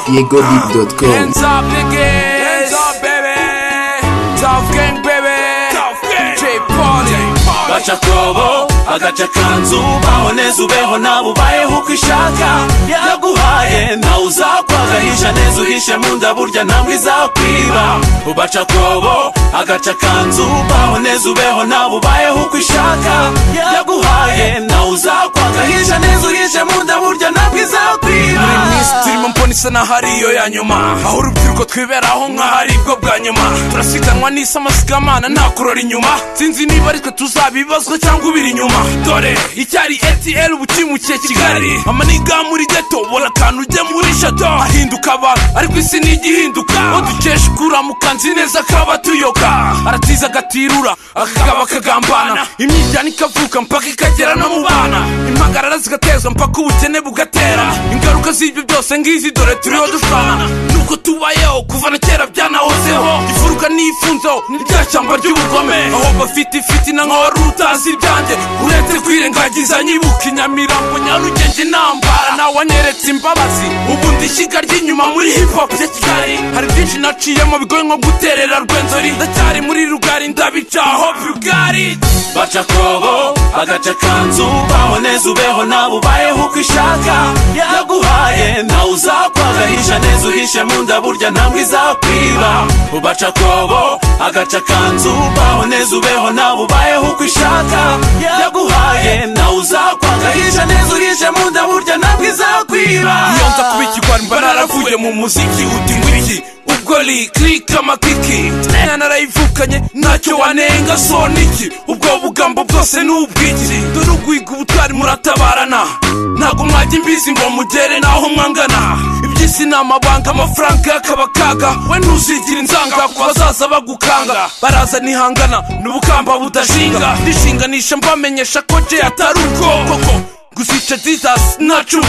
YegoBeat.com Hands up, niggas. Hands up, baby. Tough gang, baby. Tough gang. J Party. baca akobo bagaca akanzu baboneza ubeho nawe ubayeho uko ishaka yaguhaye ntawe uzakwagahisha neza uhishe mu nda burya ntambwe izakwiba ubaca akobo agaca akanzu baboneza ubeho nawe ubayeho uko ishaka yaguhaye ntawe uzakwagahisha neza uhishe mu nda burya ntambwe izakwiba Buri minsi turimo mbona isa naho ari iyo ya nyuma aho urubyiruko twiberaho nk'aho ari bwo bwa nyuma turasiganwa n'isi amasigamana nta kurora inyuma sinzi niba ari twe tuzabibazwa cyangwa ubiri inyuma dore icyari etl ubukimukiye kigali amaniga muri geto ubona akantu ujye muri shato ahinduka abantu ariko isi ni igihinduka aho dukesha ukuramuka nzi neza kaba tuyoka aratiza agatirura akakaba akagambana imyiryane ikavuka mpaka ikagera no mu bana impagarara zigatezwa mpaka ubukene bugatera ingaruka z'ibyo byose ngizi dore turiho dushwana nuko tubayeho kuva na kera byanahozeho ifuruka n'ifunzeho n'iryashyamba ry'ubugome aho bafite ifiti na nka wari utazi ibyanjye uretse kwirengagiza nyibuka inyamirambo nyarugenge intambara nawe anyeretse imbabazi ubu ndishyiga ry'inyuma muri hip hop ya kigali hari byinshi naciyemo bigoye nko guterera rwenzori ndacyari muri rugari ndabica aho bugari baca akobo bagaca akanzu baboneza ubeho nawe ubayeho uko ishaka yaguhaye ntawe uzakwagahisha neza uhishe mu nda burya ntambwe izakwiba ubaca akobo agaca akanzu baboneza ubeho nawe ubayeho uko ishaka yaguhaye ntawe uzakwagahisha neza uhishe mu nda burya ntambwe izakwiba iyo nza kuba ikigwari mba naravuye mu muziki uti ngwiki ubwo li kirika amakiki naya narayivukanye ntacyo wanenga soniki ubwo bugambo bwose ni ubwiki dore ugwiga ubutwari muratabarana ntabwo mwajya imbizi ngo mugere naho mwangana iby'isi ni amabanga amafaranga akaba kaga we ntuzigira inzanga ku bazaza bagukanga baraza nihangana n'ubukamba budashinga ndishinganisha mbamenyesha ko je atari ubwo koko gusica jesus nacu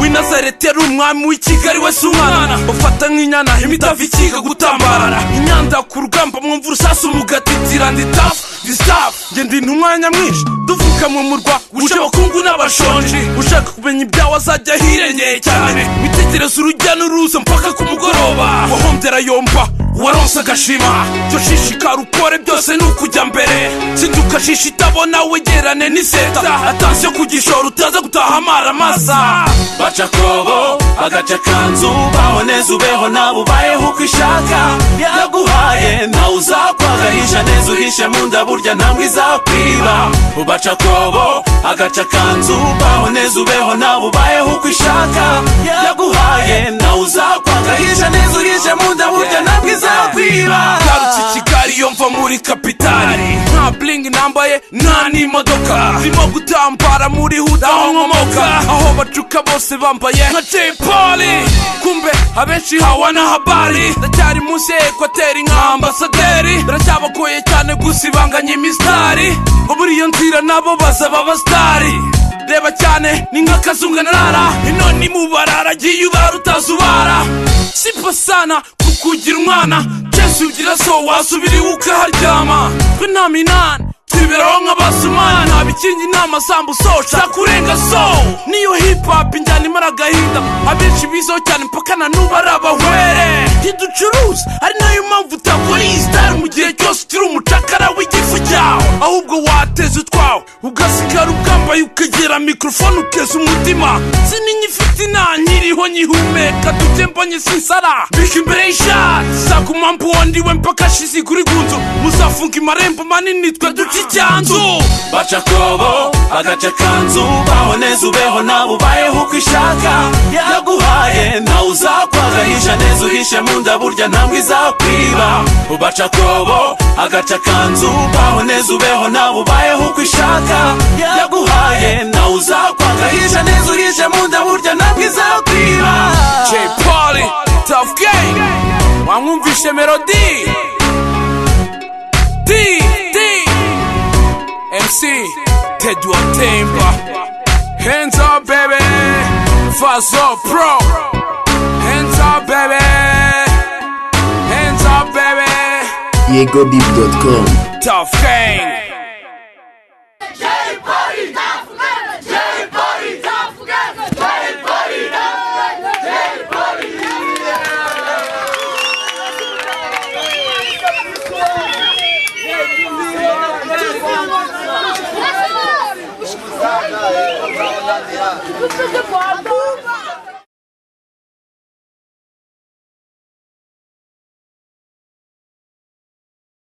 winazareti yari umwami w'i kigali we si umwana ufata nk'inyana imitavu ikiga gutambarara inyanda ku rugamba mwumva urusasu mugatitira ndi tafu disafu ngenda intu umwanya mwinshi duvuka mu murwa uje abakungu n'abashonji ushaka kumenya ibyawe azajya ahirengeye cyane witegereza urujya n'uruza mpaka ku mugoroba wahombyera yomba waronse agashima cyo shishikara ukore byose ni ukujya mbere sinduka shisha itabona wegerane n'iseta atansiyo kugishora utaza gutaha amaramasa baca akobo bagaca akanzu baboneza ubeho nawe ubayeho uko ishaka yaguhaye ntawe uzakwagahisha neza uhishe mu nda burya ntambwe izakwiba ubaca akobo agaca akanzu baboneza ubeho nawe ubayeho uko ishaka yaguhaye ntawe uzakwagahisha neza uhishe mu nda burya ntambwe izakwiba ngarutse i kigali iyo mva muri kapitali nta buringi nambaye nta n'imodoka zirimo gutambara muri huda aho nkomoka aho bacuka bose bambaye nka jay poli kumbe abenshi hawa na habari ndacyari munsi ya ekwateri nka ambasaderi biracyabagoye cyane gusa ibanganya imisitari ngo muri iyo nzira nabo bazaba abasitari reba cyane ni nk'akazunga narara ino ni mubarara agiye ubara utazubara sipa sana kukugira umwana jesu ugira so wasubiriwe ukaharyama twe nta minani twiberaho nk'abasumani nta bikingi nta masambu so shaka kurenga so niyo hip hop injyana imara agahinda abenshi bizeho cyane mpaka na n'ubu ari abahwere ntiducuruza ari nayo mpamvu utabona iyi sitari mu gihe cyose ukiri umucakara w'igifu cyawe ahubwo wateza utwawe ugasigara ugambaye ukegera mikorofone ukeza umutima sinini ifite nanyiriho nyihumeka tujye mbonye sinsara bika imbere y'ishati saka umwambi wandiwe mpaka ashize kuri gunzu muzafunga amarembo manini twe duca icyanzu baca akobo bagaca akanzu baboneza ubeho nawe ubayeho uko ishaka yaguhaye ntawe uzakwagahisha neza uhishe mu nda burya ntambwe izakwiba ubaca akobo agaca akanzu baboneza ubeho nawe ubayeho uko ishaka yaguhaye ntawe uzakwagahisha neza uhishe mu nda burya ntambwe izakwiba jay poli tough gang wamwumvishe melody d d mc tedwa temba hands up baby fazo pro hands up baby hands up baby YegoBeat.com tough gang Everybody down together! Everybody down together! Everybody down together! Everybody Tutuze kwa Mungu